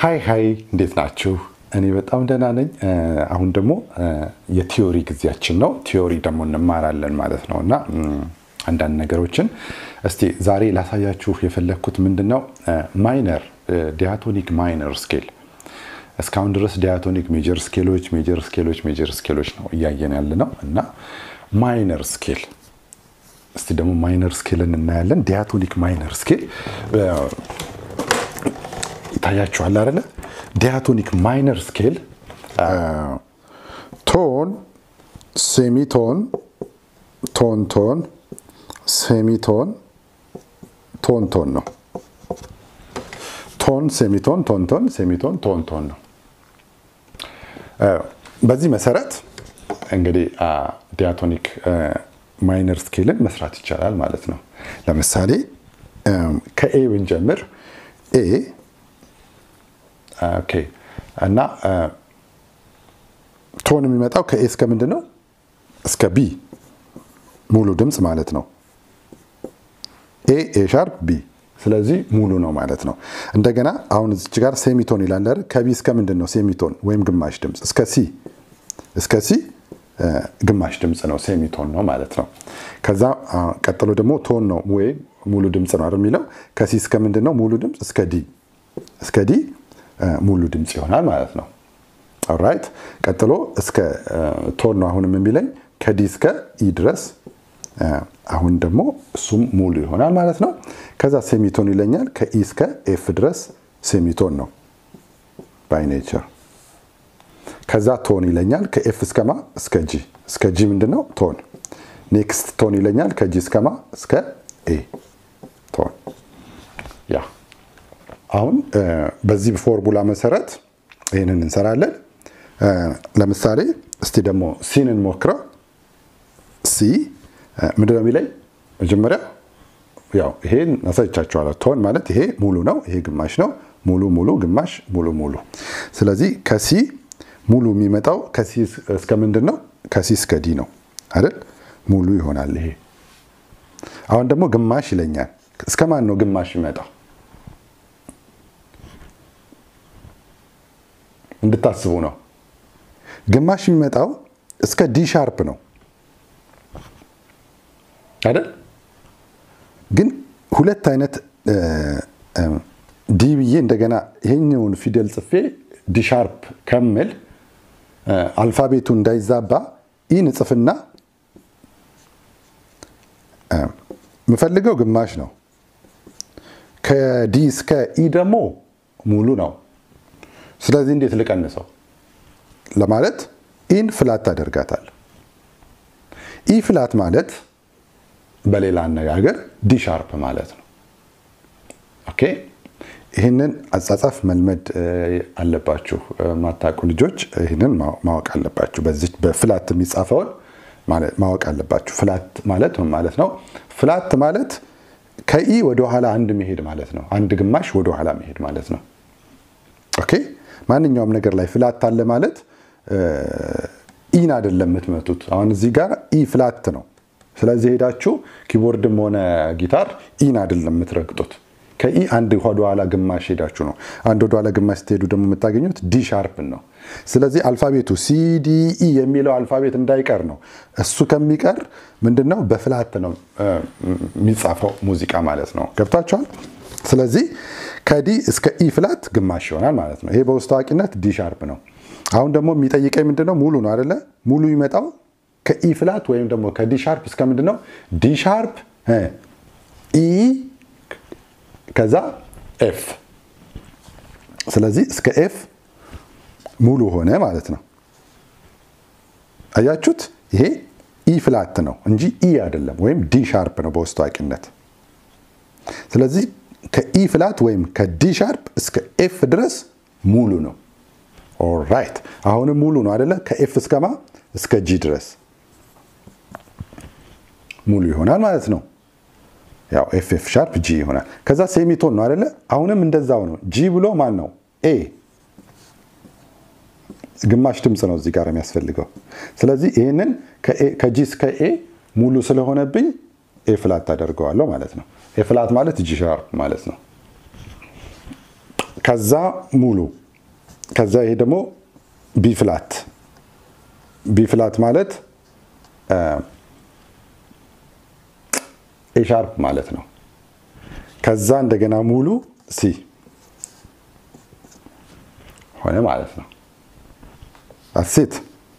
ሀይ ሀይ፣ እንዴት ናችሁ? እኔ በጣም ደህና ነኝ። አሁን ደግሞ የቲዮሪ ጊዜያችን ነው። ቲዮሪ ደግሞ እንማራለን ማለት ነው እና አንዳንድ ነገሮችን እስቲ ዛሬ ላሳያችሁ የፈለግኩት ምንድን ነው ማይነር ዲያቶኒክ ማይነር ስኬል እስካሁን ድረስ ዲያቶኒክ ሜጀር ስኬሎች ሜጀር ስኬሎች ሜጀር ስኬሎች ነው እያየን ያለ ነው እና ማይነር ስኬል እስቲ ደግሞ ማይነር ስኬልን እናያለን። ዲያቶኒክ ማይነር ስኬል ይታያችኋል አይደለ? ዲያቶኒክ ማይነር ስኬል ቶን፣ ሴሚቶን፣ ቶን ቶን፣ ሴሚቶን፣ ቶን ቶን ነው። ቶን፣ ሴሚቶን፣ ቶን ቶን፣ ሴሚቶን፣ ቶን ቶን ነው። በዚህ መሰረት እንግዲህ ዲያቶኒክ ማይነር ስኬልን መስራት ይቻላል ማለት ነው። ለምሳሌ ከኤ ብንጀምር ኤ ኦኬ እና ቶን የሚመጣው ከኤ እስከ ምንድን ነው? እስከ ቢ ሙሉ ድምፅ ማለት ነው። ኤ ኤ ሻርፕ ቢ ስለዚህ ሙሉ ነው ማለት ነው። እንደገና አሁን እዚች ጋር ሴሚቶን ይላል አይደል? ከቢ እስከ ምንድን ነው? ሴሚቶን ወይም ግማሽ ድምፅ እስከ ሲ እስከ ሲ ግማሽ ድምፅ ነው፣ ሴሚቶን ነው ማለት ነው። ከዛ ቀጥሎ ደግሞ ቶን ነው ወይም ሙሉ ድምፅ ነው አይደል የሚለው ከሲ እስከ ምንድን ነው? ሙሉ ድምፅ እስከ ዲ እስከ ዲ ሙሉ ድምፅ ይሆናል ማለት ነው። ኦራይት ቀጥሎ እስከ ቶን ነው አሁንም የሚለኝ ከዲ እስከ ኢ ድረስ አሁን ደግሞ እሱም ሙሉ ይሆናል ማለት ነው። ከዛ ሴሚቶን ይለኛል ከኢ እስከ ኤፍ ድረስ ሴሚቶን ነው ባይ ኔቸር። ከዛ ቶን ይለኛል ከኤፍ እስከማ እስከ ጂ እስከ ጂ ምንድን ነው ቶን። ኔክስት ቶን ይለኛል ከጂ እስከማ እስከ ኤ ቶን ያ አሁን በዚህ ፎርሙላ መሰረት ይህንን እንሰራለን። ለምሳሌ እስቲ ደግሞ ሲን እንሞክረው። ሲ ምንድነው የሚለኝ? መጀመሪያ ያው ይሄን አሳይቻችኋለሁ። ቶን ማለት ይሄ ሙሉ ነው፣ ይሄ ግማሽ ነው። ሙሉ ሙሉ፣ ግማሽ፣ ሙሉ ሙሉ። ስለዚህ ከሲ ሙሉ የሚመጣው ከሲ እስከ ምንድን ነው? ከሲ እስከ ዲ ነው አይደል? ሙሉ ይሆናል ይሄ። አሁን ደግሞ ግማሽ ይለኛል። እስከ ማን ነው ግማሽ ይመጣው? እንድታስቡ ነው። ግማሽ የሚመጣው እስከ ዲ ሻርፕ ነው አይደል? ግን ሁለት አይነት ዲ ብዬ እንደገና ይሄኛውን ፊደል ጽፌ ዲ ሻርፕ ከምል አልፋቤቱ እንዳይዛባ ኢን ጽፍና የምፈልገው ግማሽ ነው። ከዲ እስከ ኢ ደግሞ ሙሉ ነው። ስለዚህ እንዴት ልቀንሰው ለማለት ኢን ፍላት ታደርጋታል። ኢ ፍላት ማለት በሌላ አነጋገር ዲ ሻርፕ ማለት ነው። ኦኬ ይህንን አጻጻፍ መልመድ አለባችሁ። ማታውቁ ልጆች ይህንን ማወቅ አለባችሁ። በዚህ በፍላት የሚጻፈውን ማወቅ አለባችሁ። ፍላት ማለት ምን ማለት ነው? ፍላት ማለት ከኢ ወደኋላ አንድ መሄድ ማለት ነው። አንድ ግማሽ ወደኋላ መሄድ ማለት ነው። ኦኬ ማንኛውም ነገር ላይ ፍላት አለ ማለት ኢን አይደለም የምትመቱት። አሁን እዚህ ጋር ኢ ፍላት ነው። ስለዚህ ሄዳችሁ ኪቦርድም ሆነ ጊታር ኢን አይደለም የምትረግጡት። ከኢ አንድ ወደኋላ ግማሽ ሄዳችሁ ነው። አንድ ወደኋላ ግማሽ ስትሄዱ ደግሞ የምታገኙት ዲ ሻርፕን ነው። ስለዚህ አልፋቤቱ ሲዲኢ የሚለው አልፋቤት እንዳይቀር ነው። እሱ ከሚቀር ምንድነው በፍላት ነው የሚጻፈው ሙዚቃ ማለት ነው። ገብቷቸዋል። ስለዚህ ከዲ እስከ ኢ ፍላት ግማሽ ይሆናል ማለት ነው። ይሄ በውስጥ ታዋቂነት ዲ ሻርፕ ነው። አሁን ደግሞ የሚጠይቀኝ ምንድነው ሙሉ ነው አይደለ? ሙሉ ይመጣው ከኢ ፍላት ወይም ደግሞ ከዲ ሻርፕ እስከ ምንድነው ዲ ሻርፕ ኢ ከዛ ኤፍ። ስለዚህ እስከ ኤፍ ሙሉ ሆነ ማለት ነው። አያችሁት? ይሄ ኢ ፍላት ነው እንጂ ኢ አይደለም፣ ወይም ዲ ሻርፕ ነው በውስጥ ታዋቂነት። ስለዚህ ከኢ ፍላት ወይም ከዲ ሻርፕ እስከ ኤፍ ድረስ ሙሉ ነው። ኦራይት አሁንም ሙሉ ነው አይደለ? ከኤፍ እስከማ እስከ ጂ ድረስ ሙሉ ይሆናል ማለት ነው። ያው ኤፍ ኤፍ ሻርፕ ጂ ይሆናል። ከዛ ሴሚቶን ነው አይደለ? አሁንም እንደዛው ነው። ጂ ብሎ ማን ነው? ኤ ግማሽ ድምፅ ነው እዚህ ጋር የሚያስፈልገው። ስለዚህ ይህንን ከጂ እስከ ኤ ሙሉ ስለሆነብኝ ኤ ፍላት ታደርገዋለሁ ማለት ነው። ኤ ፍላት ማለት ጂ ሻርፕ ማለት ነው። ከዛ ሙሉ ከዛ ይሄ ደግሞ ቢ ፍላት ቢ ፍላት ማለት ኤ ሻርፕ ማለት ነው። ከዛ እንደገና ሙሉ ሲ ሆነ ማለት ነው። አሴት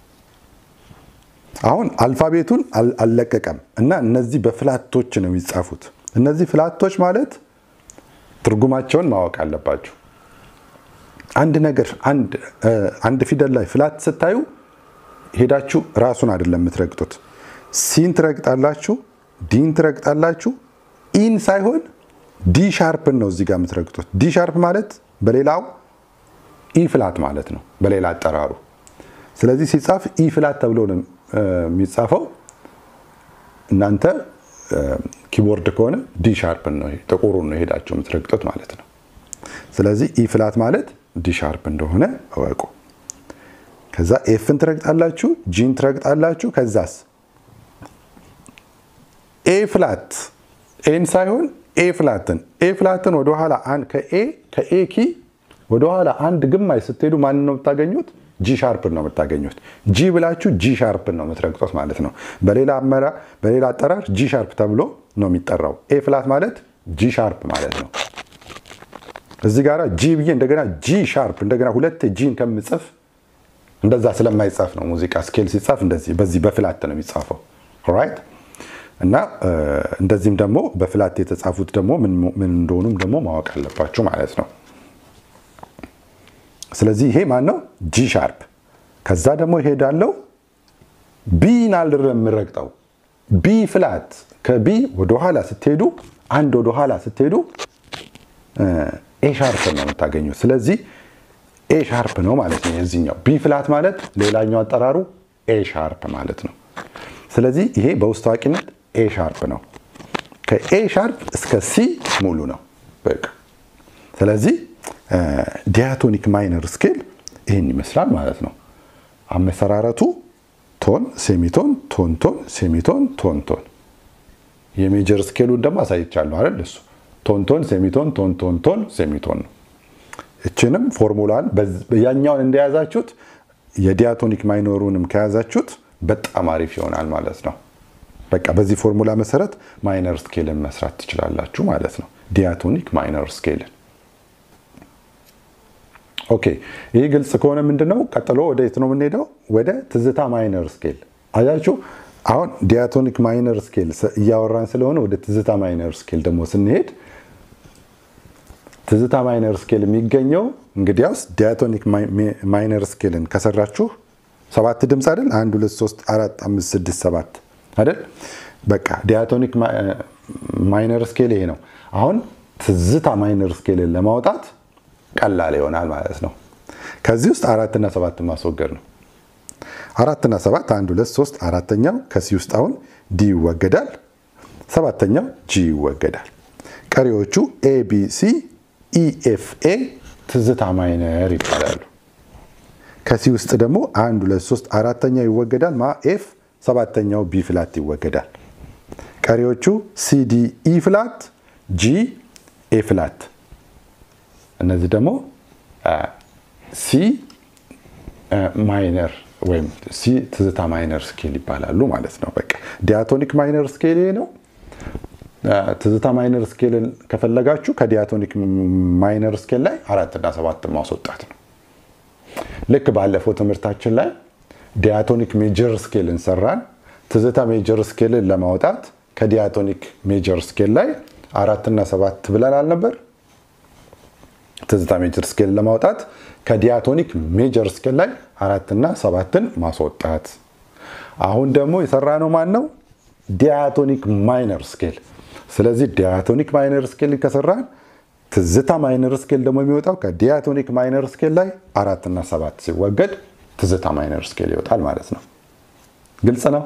አሁን አልፋቤቱን አልለቀቀም እና እነዚህ በፍላቶች ነው የሚጻፉት። እነዚህ ፍላቶች ማለት ትርጉማቸውን ማወቅ አለባችሁ። አንድ ነገር አንድ ፊደል ላይ ፍላት ስታዩ ሄዳችሁ ራሱን አይደለም የምትረግጡት። ሲን ትረግጣላችሁ፣ ዲን ትረግጣላችሁ። ኢን ሳይሆን ዲ ሻርፕን ነው እዚህ ጋር የምትረግጡት። ዲ ሻርፕ ማለት በሌላው ኢ ፍላት ማለት ነው በሌላ አጠራሩ። ስለዚህ ሲጻፍ ኢ ፍላት ተብሎ ነው የሚጻፈው። እናንተ ኪቦርድ ከሆነ ዲ ሻርፕን ነው ጥቁሩን ነው ሄዳችሁ የምትረግጡት ማለት ነው። ስለዚህ ኢ ፍላት ማለት ዲ ሻርፕ እንደሆነ እወቁ። ከዛ ኤፍን ትረግጣላችሁ፣ ጂን ትረግጣላችሁ። ከዛስ ኤ ፍላት ኤን ሳይሆን ኤ ፍላትን ኤ ፍላትን ወደኋላ ከኤ ከኤ ኪ ወደኋላ አንድ ግማሽ ስትሄዱ ማንን ነው የምታገኙት? ጂ ሻርፕን ነው የምታገኙት። ጂ ብላችሁ ጂ ሻርፕን ነው የምትረግጡት ማለት ነው። በሌላ በሌላ አጠራር ጂ ሻርፕ ተብሎ ነው የሚጠራው። ኤ ፍላት ማለት ጂ ሻርፕ ማለት ነው። እዚህ ጋር ጂ ብዬ እንደገና ጂ ሻርፕ እንደገና ሁለት ጂን ከምጽፍ እንደዛ ስለማይጻፍ ነው። ሙዚቃ ስኬል ሲጻፍ እንደዚህ በዚህ በፍላት ነው የሚጻፈው። ራይት እና እንደዚህም ደግሞ በፍላት የተጻፉት ደግሞ ምን እንደሆኑም ደግሞ ማወቅ አለባችሁ ማለት ነው። ስለዚህ ይሄ ማን ነው? ጂ ሻርፕ። ከዛ ደግሞ ይሄዳለው ቢን አልረም የምረግጠው ቢ ፍላት። ከቢ ወደኋላ ስትሄዱ አንድ ወደኋላ ስትሄዱ ኤ ሻርፕ ነው የምታገኙት። ስለዚህ ኤ ሻርፕ ነው ማለት ነው የዚህኛው። ቢ ፍላት ማለት ሌላኛው አጠራሩ ኤ ሻርፕ ማለት ነው። ስለዚህ ይሄ በውስጥ ታዋቂነት ኤ ሻርፕ ነው። ከኤ ሻርፕ እስከ ሲ ሙሉ ነው በቃ። ስለዚህ ዲያቶኒክ ማይነር ስኬል ይህን ይመስላል ማለት ነው። አመሰራረቱ ቶን፣ ሴሚቶን፣ ቶን ቶን፣ ሴሚቶን፣ ቶን ቶን። የሜጀር ስኬሉን ደግሞ አሳይቻለሁ አይደል? እሱ ቶን ቶን፣ ሴሚቶን፣ ቶን ቶን ቶን፣ ሴሚቶን ነው። እችንም ፎርሙላን ያኛውን እንደያዛችሁት የዲያቶኒክ ማይነሩንም ከያዛችሁት በጣም አሪፍ ይሆናል ማለት ነው። በቃ በዚህ ፎርሙላ መሰረት ማይነር ስኬልን መስራት ትችላላችሁ ማለት ነው። ዲያቶኒክ ማይነር ስኬልን ኦኬ ይህ ግልጽ ከሆነ ምንድነው ቀጥሎ ወደ የት ነው የምንሄደው? ወደ ትዝታ ማይነር ስኬል። አያችሁ አሁን ዲያቶኒክ ማይነር ስኬል እያወራን ስለሆነ ወደ ትዝታ ማይነር ስኬል ደግሞ ስንሄድ ትዝታ ማይነር ስኬል የሚገኘው እንግዲያውስ ዲያቶኒክ ማይነር ስኬልን ከሰራችሁ ሰባት ድምፅ አይደል? አንድ ሁለት ሶስት አራት አምስት ስድስት ሰባት አይደል? በቃ ዲያቶኒክ ማይነር ስኬል ይሄ ነው። አሁን ትዝታ ማይነር ስኬልን ለማውጣት ቀላል ይሆናል ማለት ነው። ከዚህ ውስጥ አራትና ሰባትን ማስወገድ ነው። አራትና ሰባት አንድ ሁለት ሶስት አራተኛው ከሲ ውስጥ አሁን ዲ ይወገዳል። ሰባተኛው ጂ ይወገዳል። ቀሪዎቹ ኤ ቢ ሲ ኢ ኤፍ ኤ ትዝታ ማይነር ይባላሉ። ከሲ ውስጥ ደግሞ አንድ ሁለት ሶስት አራተኛው ይወገዳል። ማ ኤፍ ሰባተኛው ቢ ፍላት ይወገዳል። ቀሪዎቹ ሲ ዲ ኢ ፍላት ጂ ኤ ፍላት እነዚህ ደግሞ ሲ ማይነር ወይም ሲ ትዝታ ማይነር ስኬል ይባላሉ ማለት ነው። በቃ ዲያቶኒክ ማይነር ስኬል ይሄ ነው። ትዝታ ማይነር ስኬልን ከፈለጋችሁ ከዲያቶኒክ ማይነር ስኬል ላይ አራትና ሰባትን ማስወጣት ነው። ልክ ባለፈው ትምህርታችን ላይ ዲያቶኒክ ሜጀር ስኬልን ሰራን። ትዝታ ሜጀር ስኬልን ለማውጣት ከዲያቶኒክ ሜጀር ስኬል ላይ አራትና ሰባት ብለን አልነበር? ትዝታ ሜጀር ስኬል ለማውጣት ከዲያቶኒክ ሜጀር ስኬል ላይ አራትና ሰባትን ማስወጣት። አሁን ደግሞ የሰራነው ማን ነው? ዲያቶኒክ ማይነር ስኬል። ስለዚህ ዲያቶኒክ ማይነር ስኬል ከሰራን ትዝታ ማይነር ስኬል ደግሞ የሚወጣው ከዲያቶኒክ ማይነር ስኬል ላይ አራትና ሰባት ሲወገድ ትዝታ ማይነር ስኬል ይወጣል ማለት ነው። ግልጽ ነው።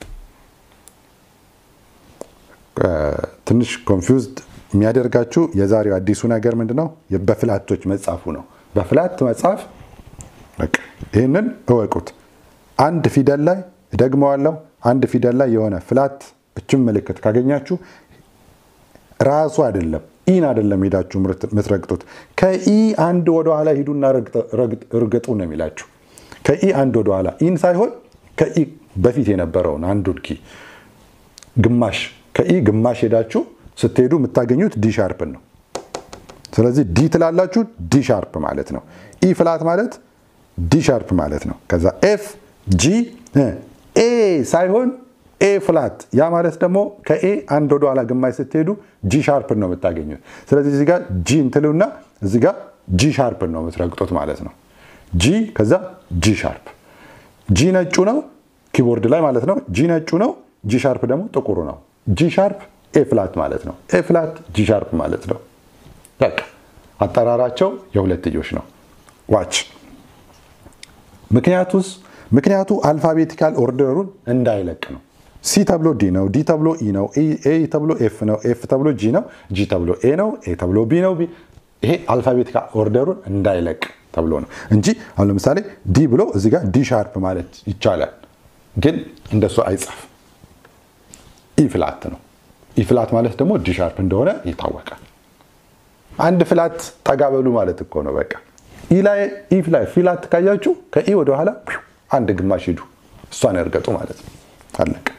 ትንሽ ኮንፊውዝድ የሚያደርጋችሁ የዛሬው አዲሱ ነገር ምንድነው? በፍላቶች መጻፉ ነው። በፍላት መጻፍ ይህንን እወቁት። አንድ ፊደል ላይ ደግመዋለሁ፣ አንድ ፊደል ላይ የሆነ ፍላት እችም ምልክት ካገኛችሁ ራሱ አይደለም ኢን አይደለም ሄዳችሁ የምትረግጡት። ከኢ አንድ ወደኋላ ሂዱና እርግጡ ነው የሚላችሁ። ከኢ አንድ ወደኋላ ኢን ሳይሆን ከኢ በፊት የነበረውን አንዱን ኪ ግማሽ ከኢ ግማሽ ሄዳችሁ ስትሄዱ የምታገኙት ዲ ሻርፕን ነው። ስለዚህ ዲ ትላላችሁ፣ ዲ ሻርፕ ማለት ነው። ኢ ፍላት ማለት ዲ ሻርፕ ማለት ነው። ከዛ ኤፍ ጂ ኤ ሳይሆን ኤ ፍላት። ያ ማለት ደግሞ ከኤ አንድ ወደ ኋላ ግማሽ ስትሄዱ ጂ ሻርፕን ነው የምታገኙት። ስለዚህ እዚህ ጋር ጂ እንትሉና እዚህ ጋር ጂ ሻርፕን ነው የምትረግጡት ማለት ነው። ጂ ከዛ ጂ ሻርፕ። ጂ ነጩ ነው ኪቦርድ ላይ ማለት ነው። ጂ ነጩ ነው። ጂ ሻርፕ ደግሞ ጥቁሩ ነው። ጂ ሻርፕ ኤ ፍላት ማለት ነው። ኤ ፍላት ጂ ሻርፕ ማለት ነው። በቃ አጠራራቸው የሁለትዮሽ ነው። ዋች ምክንያቱስ ምክንያቱ አልፋቤቲካል ኦርደሩን እንዳይለቅ ነው። ሲ ተብሎ ዲ ነው፣ ዲ ተብሎ ኢ ነው፣ ኤ ተብሎ ኤፍ ነው፣ ኤፍ ተብሎ ጂ ነው፣ ጂ ተብሎ ኤ ነው፣ ኤ ተብሎ ቢ ነው። ይሄ አልፋቤቲካል ኦርደሩን እንዳይለቅ ተብሎ ነው እንጂ አሁን ለምሳሌ ዲ ብሎ እዚህ ጋር ዲ ሻርፕ ማለት ይቻላል፣ ግን እንደሱ አይጻፍ። ኢ ፍላት ነው። ኢ ፍላት ማለት ደግሞ ዲ ሻርፕ እንደሆነ ይታወቃል። አንድ ፍላት ጠጋ በሉ ማለት እኮ ነው። በቃ ኢ ላይ ኢ ላይ ፊላት ካያችሁ ከኢ ወደ ኋላ አንድ ግማሽ ሂዱ፣ እሷን ያርገጡ ማለት ነው። አለቀ።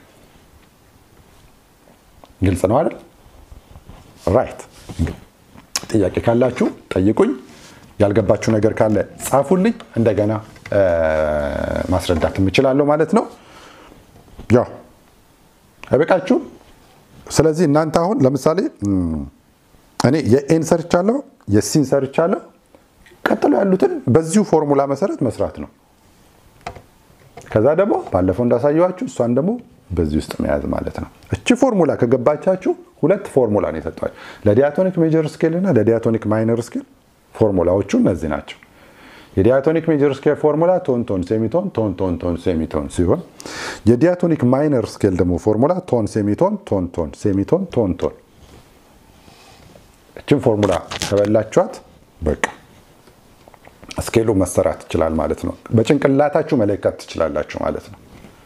ግልጽ ነው አይደል? ራይት። ጥያቄ ካላችሁ ጠይቁኝ። ያልገባችሁ ነገር ካለ ጻፉልኝ። እንደገና ማስረዳት የምችላለሁ ማለት ነው። ያው አይበቃችሁም? ስለዚህ እናንተ አሁን ለምሳሌ እኔ የኤን ሰርቻለሁ፣ የሲን ሰርቻለሁ። ቀጥሎ ያሉትን በዚሁ ፎርሙላ መሰረት መስራት ነው። ከዛ ደግሞ ባለፈው እንዳሳየዋችሁ እሷን ደግሞ በዚህ ውስጥ መያዝ ማለት ነው። እቺ ፎርሙላ ከገባቻችሁ ሁለት ፎርሙላ ነው የሰጧችሁ ለዲያቶኒክ ሜጀር ስኬል እና ለዲያቶኒክ ማይነር ስኬል ፎርሙላዎቹ እነዚህ ናቸው። የዲያቶኒክ ሜጀር ስኬል ፎርሙላ ቶን ቶን ሴሚቶን ቶን ቶን ቶን ሴሚቶን ሲሆን የዲያቶኒክ ማይነር ስኬል ደግሞ ፎርሙላ ቶን ሴሚቶን ቶን ቶን ሴሚቶን ቶን ቶን። እችን ፎርሙላ ከበላችኋት በቃ ስኬሉ መሰራት ይችላል ማለት ነው። በጭንቅላታችሁ መለካት ትችላላችሁ ማለት ነው።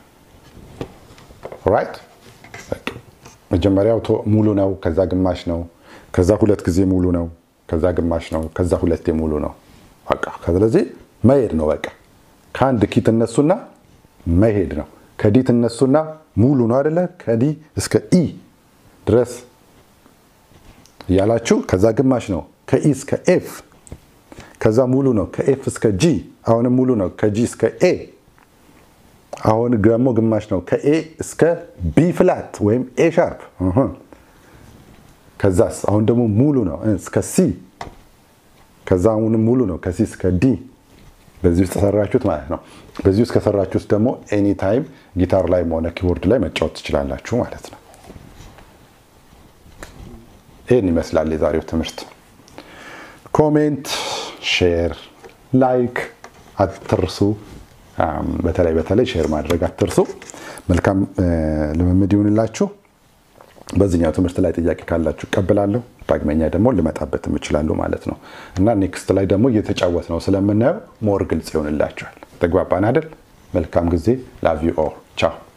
ራይት መጀመሪያው ሙሉ ነው፣ ከዛ ግማሽ ነው፣ ከዛ ሁለት ጊዜ ሙሉ ነው፣ ከዛ ግማሽ ነው፣ ከዛ ሁለቴ ሙሉ ነው። በቃ ስለዚህ መሄድ ነው። በቃ ከአንድ ኪ ትነሱና መሄድ ነው። ከዲ ትነሱና ሙሉ ነው አይደለ? ከዲ እስከ ኢ ድረስ እያላችሁ ከዛ ግማሽ ነው፣ ከኢ እስከ ኤፍ ከዛ ሙሉ ነው፣ ከኤፍ እስከ ጂ አሁንም ሙሉ ነው፣ ከጂ እስከ ኤ አሁን ደግሞ ግማሽ ነው፣ ከኤ እስከ ቢ ፍላት ወይም ኤ ሻርፕ ከዛስ አሁን ደግሞ ሙሉ ነው እስከ ሲ ከዛ አሁንም ሙሉ ነው ከሲ እስከ ዲ በዚህ ውስጥ ተሰራችሁት ማለት ነው። በዚህ ውስጥ ከሰራችሁት ደግሞ ኤኒ ታይም ጊታር ላይ ሆነ ኪቦርድ ላይ መጫወት ትችላላችሁ ማለት ነው። ይህን ይመስላል የዛሬው ትምህርት። ኮሜንት፣ ሼር፣ ላይክ አትርሱ። በተለይ በተለይ ሼር ማድረግ አትርሱ። መልካም ልምምድ ይሁንላችሁ። በዚህኛው ትምህርት ላይ ጥያቄ ካላችሁ እቀበላለሁ። ዳግመኛ ደግሞ ልመጣበት እችላለሁ ማለት ነው እና ኔክስት ላይ ደግሞ እየተጫወት ነው ስለምናየው ሞር ግልጽ ይሆንላችኋል። ተግባባን አይደል? መልካም ጊዜ። ላቭ ዩ ኦል ቻው